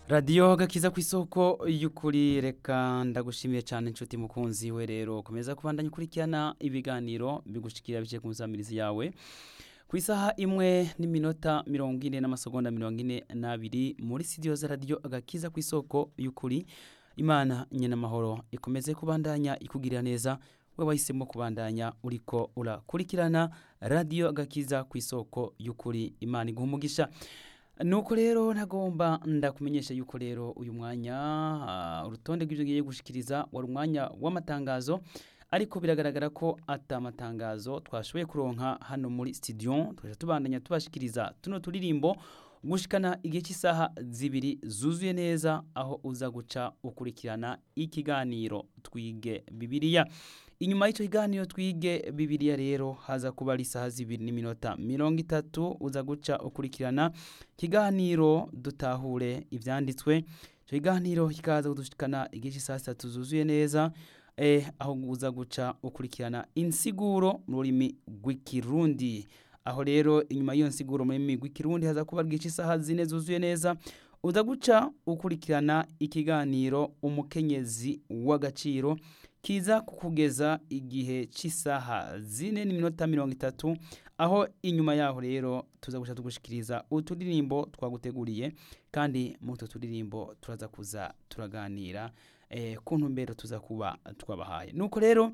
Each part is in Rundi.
radiyo gakiza ku isoko y'ukuri reka ndagushimiye cyane inshuti mukunzi we rero komeza kubandanya ukurikirana ibiganiro bigushikira biciye ku nsamirizi yawe ku isaha imwe n'iminota mirongo ine n'amasegonda mirongo ine n'abiri muri studio za radiyo agakiza ku isoko y'ukuri imana nyenamahoro ikomeze kubandanya ikugirira neza we wahisemo kubandanya uriko urakurikirana radiyo agakiza ku isoko y'ukuri imana iguha umugisha nuko rero ntagomba ndakumenyesha yuko rero uyu mwanya ah, urutonde rw'ibyo ngiye gushikiriza wari umwanya w'amatangazo ariko biragaragara ko atamatangazo twashoboye kuronka hano muri studio tukaja tubandanya tubashikiriza tuno turirimbo gushikana igihe cy'isaha zibiri zuzuye neza aho uza guca ukurikirana ikiganiro twige bibiliya inyuma y'icyo kiganiro twige bibiliya rero haza kuba ari isaha zibiri n'iminota mirongo itatu uza guca ukurikirana ikiganiro dutahure ibyanditswe icyo kiganiro kikaza kudushikana igihe cy'isaha zitatu zuzuye neza eh, aho uza guca ukurikirana insiguro mu rurimi rw'ikirundi aho rero inyuma y'iyo nsiguro mu rurimi rw'ikirundi haza kuba bwica isaha zine zuzuye neza uza guca ukurikirana ikiganiro umukenyezi w'agaciro kiza kukugeza igihe cy'isaha zine n'iminota mirongo itatu aho inyuma yaho rero tuza guca tugushikiriza uturirimbo twaguteguriye kandi muri utwo turirimbo turaza kuza turaganira eh, ku ntumbero tuza kuba twabahaye nuko rero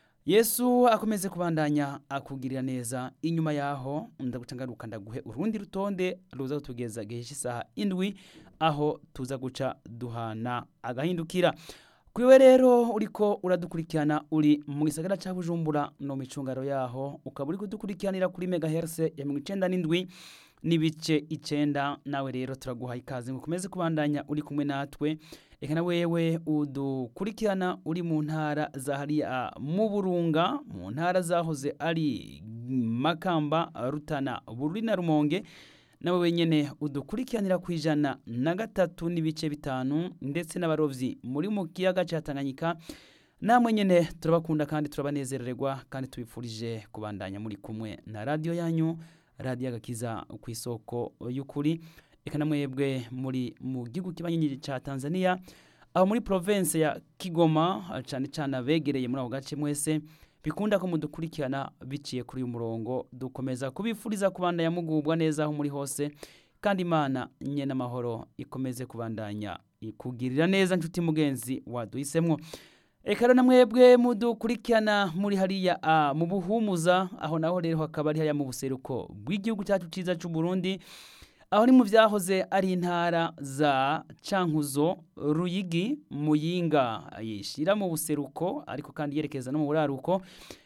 yesu akomeze kubandanya akugirira neza inyuma yaho ndaguca ngaruka ndaguhe urundi rutonde ruza kutugeza igihe cy'isaha indwi aho tuza guca duhana agahindukira kuri we rero uriko uradukurikirana uri mu gisagara cya bujumbura no mu icungaro yaho ukaba uri kudukurikiranira kuri megaherse ya mirongo icenda n'indwi n'ibice icenda nawe rero turaguha ikaze ngo ukomeze kubandanya uri kumwe natwe reka na wewe udukurikirana uri mu ntara za hariya mu burunga mu ntara zahoze ari makamba rutana bururi na rumonge nawe wenyine udukurikiranira ku ijana na gatatu n'ibice bitanu ndetse n'abarovyi muri mu kiyaga cya tanganyika namwe nyine turabakunda kandi turabanezererwa kandi tubifurije kubandanya muri kumwe na radiyo yanyu radiyo agakiza ku isoko y'ukuri reka namwebwe muri mu gihugu kibanyi cya tanzania aho muri province ya kigoma cyane cyane abegereye muri ako gace mwese bikunda ko mudukurikirana biciye kuri uyu murongo dukomeza kubifuriza kubandanya mugubwa neza aho muri hose kandi imana nye n'amahoro ikomeze kubandanya ikugirira neza nshuti mugenzi waduhisemo reka rero namwebwe mudukurikirana muri hariya ah, mu buhumuza aho naho rero hakaba ari hariya mu buseruko bw'igihugu cyacu cyiza cy'u Burundi aho ni mu byahoze ari intara za cankuzo ruyigi muyinga yishyira mu buseruko ariko kandi yerekeza no mu buraruko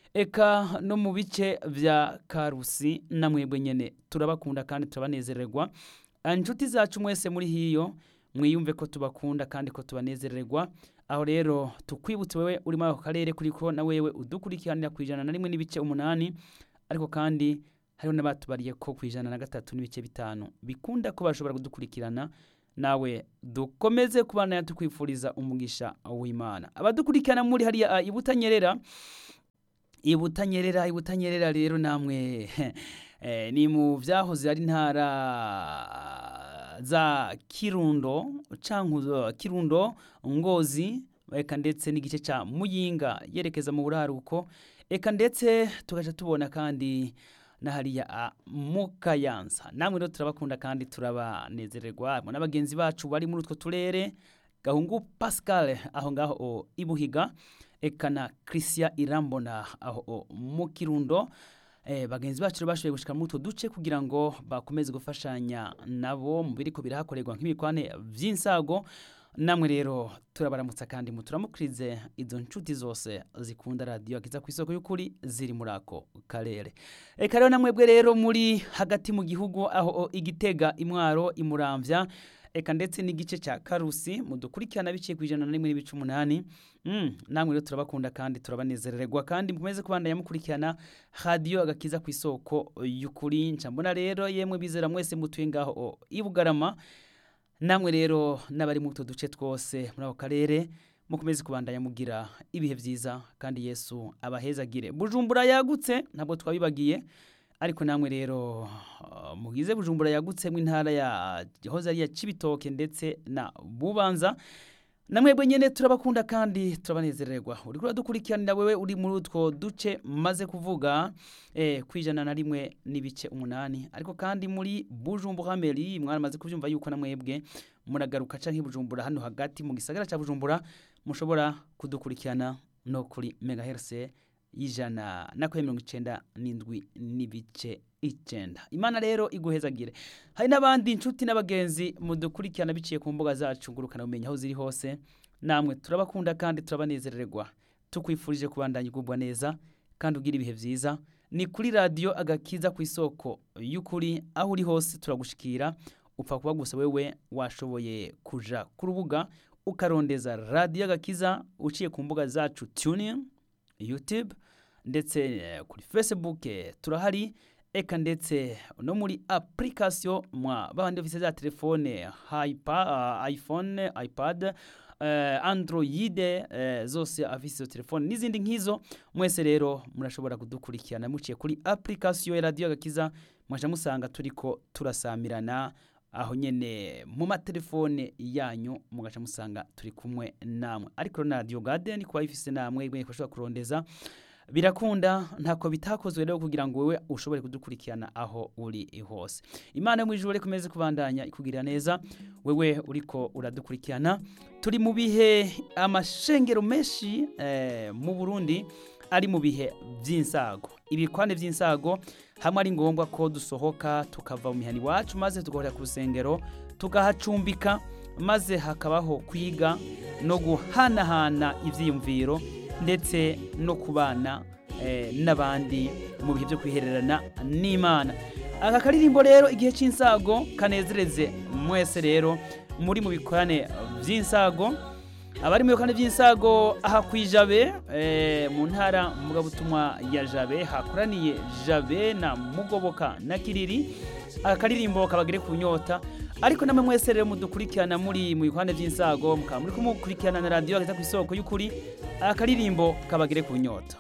eka no mu bice bya karusi na mwebwe nyine turabakunda kandi turabanezererwa inshuti zacu mwese muri hiyo mwiyumve ko tubakunda kandi ko tubanezererwa aho rero tukwibutse wewe uri muri ako karere kuriko na wewe udukurikiranira ku ijana na rimwe n'ibice umunani ariko kandi hariho n'abatubariye ko ku ijana na gatatu n'ibice bitanu bikunda ko bashobora kudukurikirana nawe dukomeze kubana tukwifuriza umugisha w'imana abadukurikirana muri hariya ibutanyerera ibutanyerera ibutanyerera rero namwe eh, ni mu byahoze ari intara za kirundo cankuzo kirundo ngozi eka ndetse n'igice ca muyinga yerekeza mu buraruko eka ndetse tugaca tubona kandi na hariya mu kayanza namwe rero turabakunda kandi turabanezererwa n'abagenzi bacu bari muri utwo turere gahungu pascal aho ngaho ibuhiga eka na christian irambona aho mu kirundo eh, bagenzi bacu bashoboye gushika muri utwo duce kugira ngo bakomeze gufashanya nabo mu biriko birahakorerwa nk'ibikwane vy'insago namwe rero turabaramutsa kandi muturamukirize izo nshuti zose zikunda radiyo akiza ku isoko y'ukuri ziri muri ako karere reka rero namwebwe rero muri hagati mu gihugu aho igitega imwaro imuramvya eka ndetse n'igice cya karusi mudukurikirana biciye ku ijana na rimwe n'ibice umunani mm, namwe rero turabakunda kandi turabanezererwa kandi mukomeze kubandanya mukurikirana radiyo agakiza ku isoko y'ukuri ncambona rero yemwe bizera mwese mutuye ngaho i bugarama namwe rero n'abari muri utwo duce twose muri ako karere mukomeze kubandanya mugira ibihe byiza kandi yesu abahezagire bujumbura yagutse ntabwo twabibagiye ariko namwe rero mugize bujumbura yagutsemo intara ya hoza ari ya cibitoke ndetse na bubanza namwebwe nyene turabakunda kandi turabanezererwa uriko uradukurikiranira wewe uri muri utwo duce maze kuvuga eh, kwijana na rimwe n'ibice umunani ariko kandi muri bujumbura meri mwaramaze kuvyumva yuko namwebwe muragaruka canke bujumbura hano hagati mu gisagara ca bujumbura mushobora kudukurikirana no kuri megahertz y'ijana na kwe mirongo icenda n'indwi n'ibice icenda imana rero iguhezagire hari n'abandi inshuti n'abagenzi mudukurikirana biciye ku mbuga zacu ngurukana bumenyi aho ziri hose namwe turabakunda kandi turabanezererwa tukwifurije kubandanya ugubwa neza kandi ugira ibihe vyiza ni kuri radiyo agakiza ku isoko y'ukuri aho uri hose turagushikira upfa kuba gusa wewe washoboye kuja ku rubuga ukarondeza radiyo agakiza uciye ku mbuga zacu tuning youtube ndetse kuri facebook turahari eka ndetse no muri application mwa babandi bafise za telefone hypa, uh, iphone ipad uh, android uh, zose afise izo telefone n'izindi nk'izo mwese rero murashobora kudukurikirana muciye kuri application ya radio gakiza mwaje musanga turiko turasamirana aho nyene mu matelefone yanyu mugaca musanga turi kumwe namwe ariko na radio garden kuba ifise namwe mwe bashobora kurondeza birakunda ntako bitakozwe rero kugira ngo wewe ushobore kudukurikirana aho uri hose imana mu ijuru kumeze kubandanya ikugirira neza wewe uriko uradukurikirana turi mu bihe amashengero menshi eh, mu Burundi ari mu bihe by'insago ibikwane by'insago hamwe ari ngombwa ko dusohoka tukava mu mihani wacu maze tugahurira ku rusengero tugahacumbika maze hakabaho kwiga no guhanahana ibyiyumviro ndetse no kubana n'abandi mu bihe byo kwihererana n'imana aka karirimbo rero igihe cy'insago kanezereze mwese rero muri mu bikorane by'insago abari mu bikorane by'insago aha ku ijabe mu ntara mugabutumwa ya jabe hakoraniye jabe na mugoboka na kiriri aka karirimbo kabagere ku nyota ariko namwe mwese rero mudukurikirana muri mu bikorane by'insago mukaba muri kumukurikirana na radiyo ageza ku isoko y'ukuri akaririmbo kabagere ku nyota